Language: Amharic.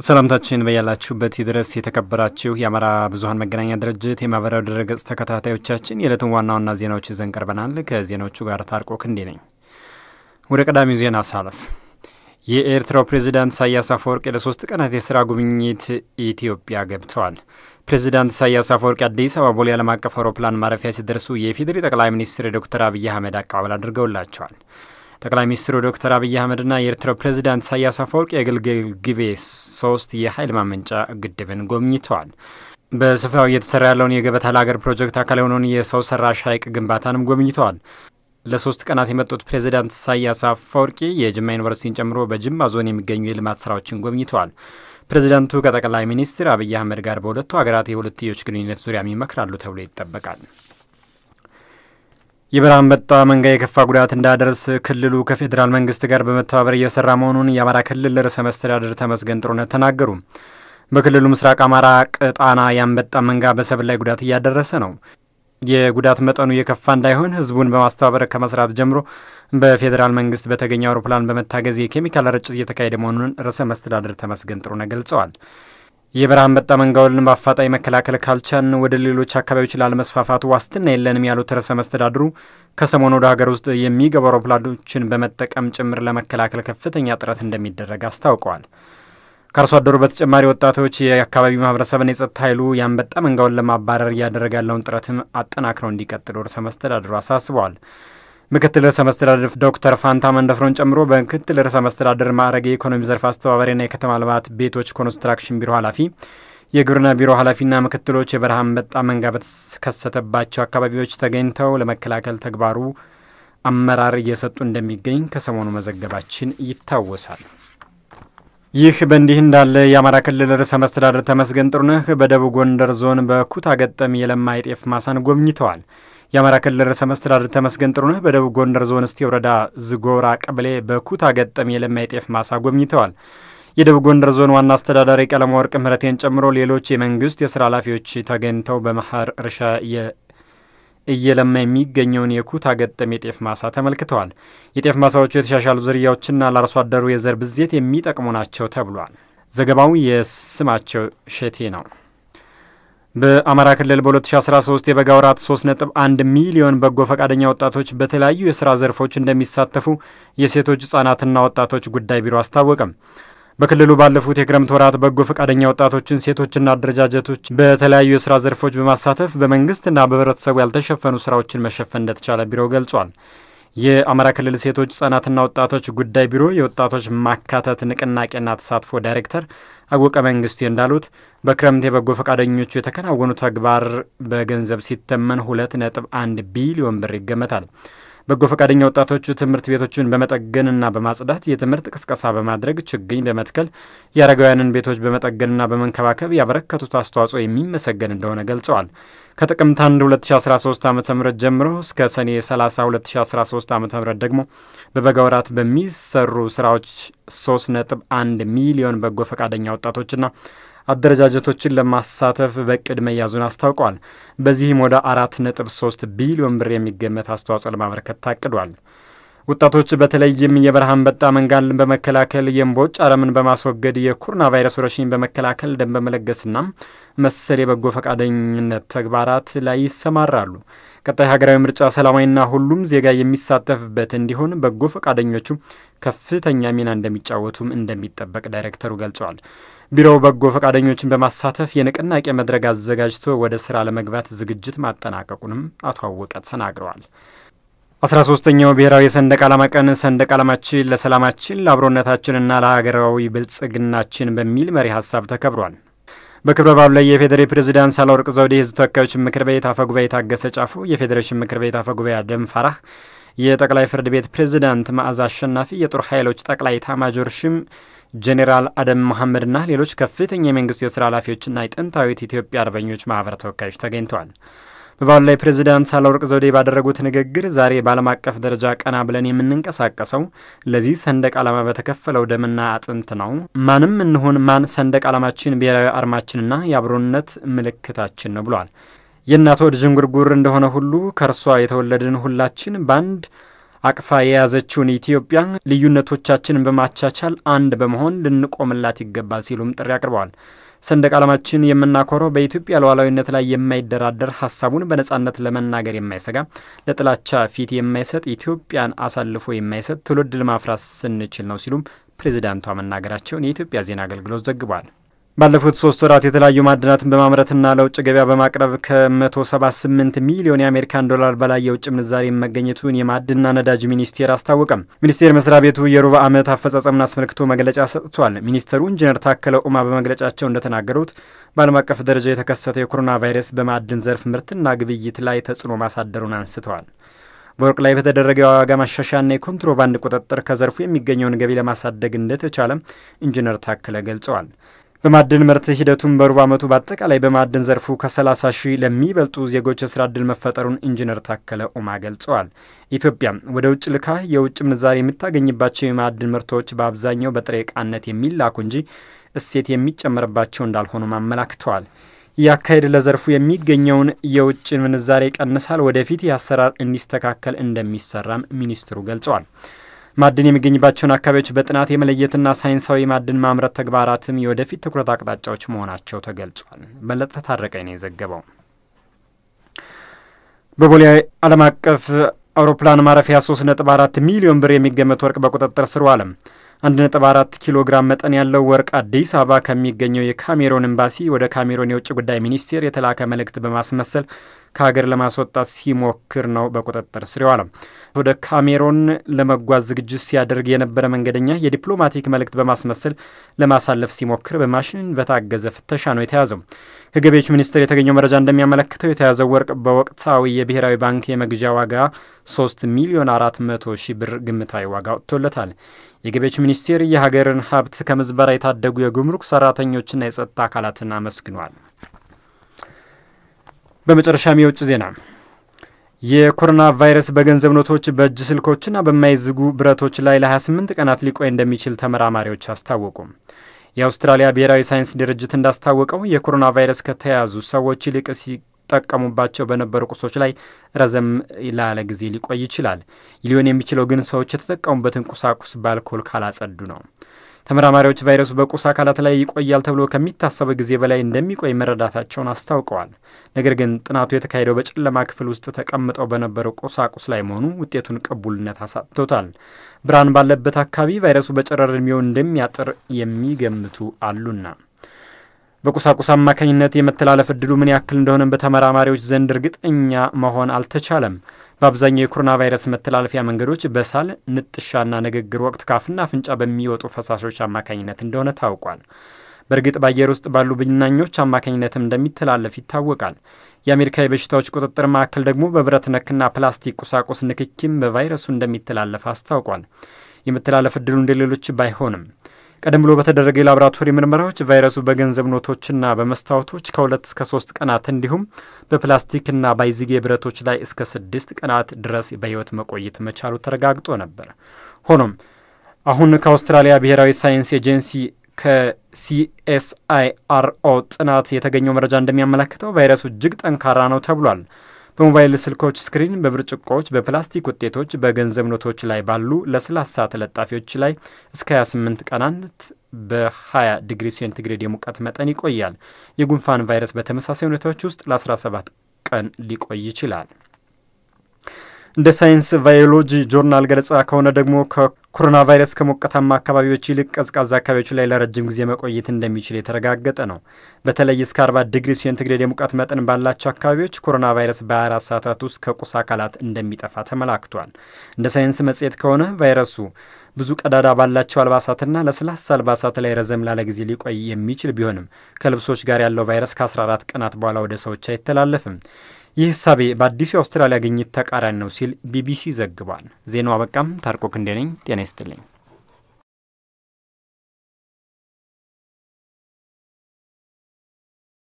ሰላምታችን በያላችሁበት ድረስ የተከበራችሁ የአማራ ብዙኃን መገናኛ ድርጅት የማህበራዊ ድረገጽ ተከታታዮቻችን የዕለቱን ዋና ዋና ዜናዎች ይዘን ቀርበናል። ከዜናዎቹ ጋር ታርቆ ክንዴ ነኝ። ወደ ቀዳሚው ዜና ሳለፍ የኤርትራው ፕሬዚዳንት ኢሳያስ አፈወርቂ ለሶስት ቀናት የስራ ጉብኝት ኢትዮጵያ ገብተዋል። ፕሬዚዳንት ኢሳያስ አፈወርቂ አዲስ አበባ ቦሌ ዓለም አቀፍ አውሮፕላን ማረፊያ ሲደርሱ የኢፌዴሪ ጠቅላይ ሚኒስትር ዶክተር አብይ አህመድ አቀባበል አድርገውላቸዋል። ጠቅላይ ሚኒስትሩ ዶክተር አብይ አህመድና የኤርትራው ፕሬዚዳንት ኢሳያስ አፈወርቂ የግልገል ግቤ ሶስት የኃይል ማመንጫ ግድብን ጎብኝተዋል። በስፍራው እየተሰራ ያለውን የገበታ ለሀገር ፕሮጀክት አካል የሆነውን የሰው ሰራሽ ሐይቅ ግንባታንም ጎብኝተዋል። ለሶስት ቀናት የመጡት ፕሬዚዳንት ኢሳያስ አፈወርቂ የጅማ ዩኒቨርሲቲን ጨምሮ በጅማ ዞን የሚገኙ የልማት ስራዎችን ጎብኝተዋል። ፕሬዚዳንቱ ከጠቅላይ ሚኒስትር አብይ አህመድ ጋር በሁለቱ ሀገራት የሁለትዮሽ ግንኙነት ዙሪያም ይመክራሉ ተብሎ ይጠበቃል። የበረሃ አንበጣ መንጋ የከፋ ጉዳት እንዳያደርስ ክልሉ ከፌዴራል መንግስት ጋር በመተባበር እየሰራ መሆኑን የአማራ ክልል ርዕሰ መስተዳድር ተመስገን ጥሩነህ ተናገሩ። በክልሉ ምስራቅ አማራ ቅጣና የአንበጣ መንጋ በሰብል ላይ ጉዳት እያደረሰ ነው። የጉዳት መጠኑ የከፋ እንዳይሆን ህዝቡን በማስተባበር ከመስራት ጀምሮ በፌዴራል መንግስት በተገኘ አውሮፕላን በመታገዝ የኬሚካል ርጭት እየተካሄደ መሆኑን ርዕሰ መስተዳድር ተመስገን ጥሩነህ ገልጸዋል። የበረሃ አንበጣ መንጋውን በአፋጣኝ መከላከል ካልቻን ወደ ሌሎች አካባቢዎች ላለመስፋፋቱ ዋስትና የለንም ያሉት ርዕሰ መስተዳድሩ ከሰሞኑ ወደ ሀገር ውስጥ የሚገቡ አውሮፕላኖችን በመጠቀም ጭምር ለመከላከል ከፍተኛ ጥረት እንደሚደረግ አስታውቀዋል። ከአርሶ አደሩ በተጨማሪ ወጣቶች የአካባቢው ማህበረሰብን የጸጥታ ኃይሉ የአንበጣ መንጋውን ለማባረር እያደረገ ያለውን ጥረትም አጠናክረው እንዲቀጥሉ ርዕሰ መስተዳድሩ አሳስበዋል። ምክትል ርዕሰ መስተዳድር ዶክተር ፋንታ መንደፍሮን ጨምሮ በምክትል ርዕሰ መስተዳድር ማዕረግ የኢኮኖሚ ዘርፍ አስተባባሪና የከተማ ልማት ቤቶች ኮንስትራክሽን ቢሮ ኃላፊ፣ የግብርና ቢሮ ኃላፊና ምክትሎች የበረሃ አንበጣ መንጋ በተከሰተባቸው አካባቢዎች ተገኝተው ለመከላከል ተግባሩ አመራር እየሰጡ እንደሚገኝ ከሰሞኑ መዘገባችን ይታወሳል። ይህ በእንዲህ እንዳለ የአማራ ክልል ርዕሰ መስተዳድር ተመስገን ጥሩነህ በደቡብ ጎንደር ዞን በኩታ ገጠም የለማ የጤፍ ማሳን ጎብኝተዋል። የአማራ ክልል ርዕሰ መስተዳድር ተመስገን ጥሩነህ በደቡብ ጎንደር ዞን እስቴ ወረዳ ዝጎራ ቀበሌ በኩታ ገጠም የለማ የጤፍ ማሳ ጎብኝተዋል። የደቡብ ጎንደር ዞን ዋና አስተዳዳሪ ቀለማ ወርቅ ምህረቴን ጨምሮ ሌሎች የመንግስት የስራ ኃላፊዎች ተገኝተው በመኸር እርሻ እየለማ የሚገኘውን የኩታ ገጠም የጤፍ ማሳ ተመልክተዋል። የጤፍ ማሳዎቹ የተሻሻሉ ዝርያዎችና ለአርሶ አደሩ የዘር ብዜት የሚጠቅሙ ናቸው ተብሏል። ዘገባው የስማቸው ሸቴ ነው። በአማራ ክልል በ2013 የበጋ ወራት 3.1 ሚሊዮን በጎ ፈቃደኛ ወጣቶች በተለያዩ የሥራ ዘርፎች እንደሚሳተፉ የሴቶች ሕፃናትና ወጣቶች ጉዳይ ቢሮ አስታወቀም። በክልሉ ባለፉት የክረምት ወራት በጎ ፈቃደኛ ወጣቶችን፣ ሴቶችና አደረጃጀቶች በተለያዩ የሥራ ዘርፎች በማሳተፍ በመንግስትና በህብረተሰቡ ያልተሸፈኑ ስራዎችን መሸፈን እንደተቻለ ቢሮው ገልጿል። የአማራ ክልል ሴቶች ህጻናትና ወጣቶች ጉዳይ ቢሮ የወጣቶች ማካተት ንቅናቄና ተሳትፎ ዳይሬክተር አወቀ መንግስቴ እንዳሉት በክረምት የበጎ ፈቃደኞቹ የተከናወኑ ተግባር በገንዘብ ሲተመን ሁለት ነጥብ አንድ ቢሊዮን ብር ይገመታል። በጎ ፈቃደኛ ወጣቶቹ ትምህርት ቤቶችን በመጠገንና በማጽዳት የትምህርት ቅስቀሳ በማድረግ ችግኝ በመትከል የአረጋውያንን ቤቶች በመጠገንና በመንከባከብ ያበረከቱት አስተዋጽኦ የሚመሰገን እንደሆነ ገልጸዋል። ከጥቅምት 1 2013 ዓ ም ጀምሮ እስከ ሰኔ 30 2013 ዓ ም ደግሞ በበጋ ወራት በሚሰሩ ስራዎች 3.1 ሚሊዮን በጎ ፈቃደኛ ወጣቶችና አደረጃጀቶችን ለማሳተፍ በእቅድ መያዙን አስታውቋል። በዚህም ወደ አራት ነጥብ ሶስት ቢሊዮን ብር የሚገመት አስተዋጽኦ ለማበረከት ታቅዷል። ወጣቶች በተለይም የበረሃ አንበጣ መንጋን በመከላከል የእምቦጭ አረምን በማስወገድ የኮሮና ቫይረስ ወረርሽኝ በመከላከል ደም በመለገስና መሰል የበጎ ፈቃደኝነት ተግባራት ላይ ይሰማራሉ። ቀጣይ ሀገራዊ ምርጫ ሰላማዊና ሁሉም ዜጋ የሚሳተፍበት እንዲሆን በጎ ፈቃደኞቹ ከፍተኛ ሚና እንደሚጫወቱም እንደሚጠበቅ ዳይሬክተሩ ገልጸዋል። ቢሮው በጎ ፈቃደኞችን በማሳተፍ የንቅናቄ መድረክ አዘጋጅቶ ወደ ስራ ለመግባት ዝግጅት ማጠናቀቁንም አቶ አወቀ ተናግረዋል። አስራ ሶስተኛው ብሔራዊ የሰንደቅ ዓላማ ቀን ሰንደቅ ዓላማችን ለሰላማችን ለአብሮነታችንና ለሀገራዊ ብልጽግናችን በሚል መሪ ሀሳብ ተከብሯል። በክብረ በዓሉ ላይ የፌዴሬ ፕሬዚዳንት ሳህለወርቅ ዘውዴ፣ የህዝብ ተወካዮች ምክር ቤት አፈ ጉባኤ ታገሰ ጫፎ፣ የፌዴሬሽን ምክር ቤት አፈ ጉባኤ አደም ፋራህ፣ የጠቅላይ ፍርድ ቤት ፕሬዚዳንት መዓዛ አሸናፊ፣ የጦር ኃይሎች ጠቅላይ ኤታማዦር ሹም ጄኔራል አደም መሐመድና ሌሎች ከፍተኛ የመንግስት የስራ ኃላፊዎችና የጥንታዊት ኢትዮጵያ አርበኞች ማህበር ተወካዮች ተገኝተዋል። በበዓሉ ላይ ፕሬዚዳንት ሳህለወርቅ ዘውዴ ባደረጉት ንግግር ዛሬ በዓለም አቀፍ ደረጃ ቀና ብለን የምንንቀሳቀሰው ለዚህ ሰንደቅ ዓላማ በተከፈለው ደምና አጥንት ነው። ማንም እንሆን ማን ሰንደቅ ዓላማችን ብሔራዊ አርማችንና የአብሮነት ምልክታችን ነው ብሏል። የእናት ሆድ ዥንጉርጉር እንደሆነ ሁሉ ከእርሷ የተወለድን ሁላችን በአንድ አቅፋ የያዘችውን ኢትዮጵያ ልዩነቶቻችንን በማቻቻል አንድ በመሆን ልንቆምላት ይገባል ሲሉም ጥሪ አቅርበዋል። ሰንደቅ ዓላማችን የምናኮረው በኢትዮጵያ ሉዓላዊነት ላይ የማይደራደር ሀሳቡን በነጻነት ለመናገር የማይሰጋ ለጥላቻ ፊት የማይሰጥ ኢትዮጵያን አሳልፎ የማይሰጥ ትውልድ ለማፍራት ስንችል ነው ሲሉም ፕሬዚዳንቷ መናገራቸውን የኢትዮጵያ ዜና አገልግሎት ዘግቧል። ባለፉት ሶስት ወራት የተለያዩ ማዕድናትን በማምረትና ለውጭ ገበያ በማቅረብ ከ178 ሚሊዮን የአሜሪካን ዶላር በላይ የውጭ ምንዛሬ መገኘቱን የማዕድንና ነዳጅ ሚኒስቴር አስታወቀም። ሚኒስቴር መስሪያ ቤቱ የሩብ ዓመት አፈጻጸምን አስመልክቶ መግለጫ ሰጥቷል። ሚኒስተሩ ኢንጂነር ታከለ ኡማ በመግለጫቸው እንደተናገሩት በዓለም አቀፍ ደረጃ የተከሰተው የኮሮና ቫይረስ በማዕድን ዘርፍ ምርትና ግብይት ላይ ተጽዕኖ ማሳደሩን አንስተዋል። በወርቅ ላይ በተደረገ የዋጋ ማሻሻያና የኮንትሮባንድ ቁጥጥር ከዘርፉ የሚገኘውን ገቢ ለማሳደግ እንደተቻለም ኢንጂነር ታከለ ገልጸዋል። በማዕድን ምርት ሂደቱን በሩብ ዓመቱ በአጠቃላይ በማዕድን ዘርፉ ከ30 ሺህ ለሚበልጡ ዜጎች የስራ ዕድል መፈጠሩን ኢንጂነር ታከለ ኡማ ገልጸዋል። ኢትዮጵያ ወደ ውጭ ልካ የውጭ ምንዛሬ የምታገኝባቸው የማዕድን ምርቶች በአብዛኛው በጥሬ ዕቃነት የሚላኩ እንጂ እሴት የሚጨመርባቸው እንዳልሆኑም አመላክተዋል። ይህ አካሄድ ለዘርፉ የሚገኘውን የውጭ ምንዛሬ ይቀንሳል። ወደፊት ይህ አሰራር እንዲስተካከል እንደሚሰራም ሚኒስትሩ ገልጸዋል። ማዕድን የሚገኝባቸውን አካባቢዎች በጥናት የመለየትና ሳይንሳዊ ማዕድን ማምረት ተግባራትም የወደፊት ትኩረት አቅጣጫዎች መሆናቸው ተገልጿል። በለጠ ታረቀኝ ነው የዘገበው። በቦሌ ዓለም አቀፍ አውሮፕላን ማረፊያ 3.4 ሚሊዮን ብር የሚገመት ወርቅ በቁጥጥር ስር ዋለ። 1.4 ኪሎ ግራም መጠን ያለው ወርቅ አዲስ አበባ ከሚገኘው የካሜሮን ኤምባሲ ወደ ካሜሮን የውጭ ጉዳይ ሚኒስቴር የተላከ መልእክት በማስመሰል ከሀገር ለማስወጣት ሲሞክር ነው በቁጥጥር ስር የዋለው። ወደ ካሜሮን ለመጓዝ ዝግጅት ሲያደርግ የነበረ መንገደኛ የዲፕሎማቲክ መልእክት በማስመሰል ለማሳለፍ ሲሞክር በማሽን በታገዘ ፍተሻ ነው የተያዘው። ከገቢዎች ሚኒስቴር የተገኘው መረጃ እንደሚያመለክተው የተያዘው ወርቅ በወቅታዊ የብሔራዊ ባንክ የመግዣ ዋጋ 3 ሚሊዮን 400 ሺህ ብር ግምታዊ ዋጋ ወጥቶለታል። የገቢዎች ሚኒስቴር የሀገርን ሀብት ከምዝበራ የታደጉ የጉምሩክ ሰራተኞችና የጸጥታ አካላትን አመስግኗል። በመጨረሻም የውጭ ዜና የኮሮና ቫይረስ በገንዘብ ኖቶች፣ በእጅ ስልኮችና በማይዝጉ ብረቶች ላይ ለ28 ቀናት ሊቆይ እንደሚችል ተመራማሪዎች አስታወቁ። የአውስትራሊያ ብሔራዊ ሳይንስ ድርጅት እንዳስታወቀው የኮሮና ቫይረስ ከተያዙ ሰዎች ይልቅ ሲጠቀሙባቸው በነበሩ ቁሶች ላይ ረዘም ላለ ጊዜ ሊቆይ ይችላል። ሊሆን የሚችለው ግን ሰዎች የተጠቀሙበትን ቁሳቁስ በአልኮል ካላጸዱ ነው። ተመራማሪዎች ቫይረሱ በቁስ አካላት ላይ ይቆያል ተብሎ ከሚታሰበው ጊዜ በላይ እንደሚቆይ መረዳታቸውን አስታውቀዋል። ነገር ግን ጥናቱ የተካሄደው በጨለማ ክፍል ውስጥ ተቀምጠው በነበረው ቁሳቁስ ላይ መሆኑ ውጤቱን ቅቡልነት አሳጥቶታል። ብርሃን ባለበት አካባቢ ቫይረሱ በጨረር ዕድሜው እንደሚያጥር የሚገምቱ አሉና በቁሳቁስ አማካኝነት የመተላለፍ እድሉ ምን ያክል እንደሆነ በተመራማሪዎች ዘንድ እርግጠኛ መሆን አልተቻለም። በአብዛኛው የኮሮና ቫይረስ መተላለፊያ መንገዶች በሳል ንጥሻና ንግግር ወቅት ካፍና አፍንጫ በሚወጡ ፈሳሾች አማካኝነት እንደሆነ ታውቋል። በእርግጥ በአየር ውስጥ ባሉ ብናኞች አማካኝነትም እንደሚተላለፍ ይታወቃል። የአሜሪካ የበሽታዎች ቁጥጥር ማዕከል ደግሞ በብረት ነክና ፕላስቲክ ቁሳቁስ ንክኪም በቫይረሱ እንደሚተላለፍ አስታውቋል። የመተላለፍ እድሉ እንደሌሎች ባይሆንም ቀደም ብሎ በተደረገ የላቦራቶሪ ምርመራዎች ቫይረሱ በገንዘብ ኖቶችና በመስታወቶች ከሁለት እስከ ሶስት ቀናት እንዲሁም በፕላስቲክና ባይዝጌ ብረቶች ላይ እስከ ስድስት ቀናት ድረስ በሕይወት መቆየት መቻሉ ተረጋግጦ ነበር። ሆኖም አሁን ከአውስትራሊያ ብሔራዊ ሳይንስ ኤጀንሲ ከሲኤስአይአርኦ ጥናት የተገኘው መረጃ እንደሚያመለክተው ቫይረሱ እጅግ ጠንካራ ነው ተብሏል። በሞባይል ስልኮች ስክሪን፣ በብርጭቆዎች፣ በፕላስቲክ ውጤቶች፣ በገንዘብ ኖቶች ላይ ባሉ ለስላሳ ተለጣፊዎች ላይ እስከ 28 ቀናት በ20 ዲግሪ ሴንቲግሬድ የሙቀት መጠን ይቆያል። የጉንፋን ቫይረስ በተመሳሳይ ሁኔታዎች ውስጥ ለ17 ቀን ሊቆይ ይችላል። እንደ ሳይንስ ቫዮሎጂ ጆርናል ገለጻ ከሆነ ደግሞ ከኮሮና ቫይረስ ከሞቃታማ አካባቢዎች ይልቅ ቀዝቃዛ አካባቢዎች ላይ ለረጅም ጊዜ መቆየት እንደሚችል የተረጋገጠ ነው። በተለይ እስከ 40 ዲግሪ ሴንቲግሬድ የሙቀት መጠን ባላቸው አካባቢዎች ኮሮና ቫይረስ በ24 ሰዓታት ውስጥ ከቁስ አካላት እንደሚጠፋ ተመላክቷል። እንደ ሳይንስ መጽሔት ከሆነ ቫይረሱ ብዙ ቀዳዳ ባላቸው አልባሳትና ለስላሳ አልባሳት ላይ ረዘም ላለ ጊዜ ሊቆይ የሚችል ቢሆንም ከልብሶች ጋር ያለው ቫይረስ ከ14 ቀናት በኋላ ወደ ሰዎች አይተላለፍም። ይህ እሳቤ በአዲሱ የአውስትራሊያ ግኝት ተቃራኒ ነው ሲል ቢቢሲ ዘግቧል። ዜናው አበቃም። ታርቆ ክንዴ ነኝ። ጤና ይስጥልኝ።